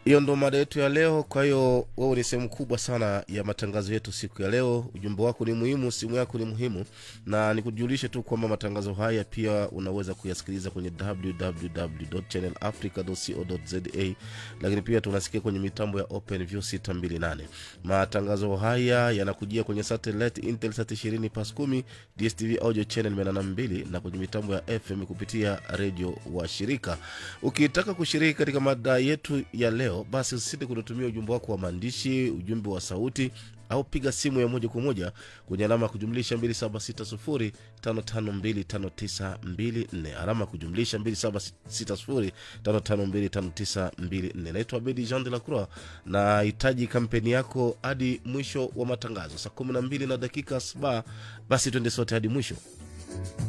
hiyo ndo mada yetu ya leo kwa hiyo wewe ni sehemu kubwa sana ya matangazo yetu siku ya leo ujumbe wako ni muhimu simu yako ni muhimu na nikujulishe tu kwamba matangazo haya pia unaweza kuyasikiliza kwenye www.channelafrica.co.za lakini pia tunasikia kwenye mitambo ya openview 628 matangazo haya yanakujia kwenye satellite intelsat 20 pas 10 dstv audio channel 82 na kwenye mitambo ya fm kupitia redio wa shirika ukitaka kushiriki katika mada yetu ya leo basi usisite kututumia ujumbe wako wa maandishi ujumbe wa sauti au piga simu ya moja kwa moja kwenye alama ya kujumlisha 276055259254 alama ya kujumlisha 276055259254 naitwa bedi jean de la croix na hitaji kampeni yako hadi mwisho wa matangazo saa 12 na dakika saba basi twende sote hadi mwisho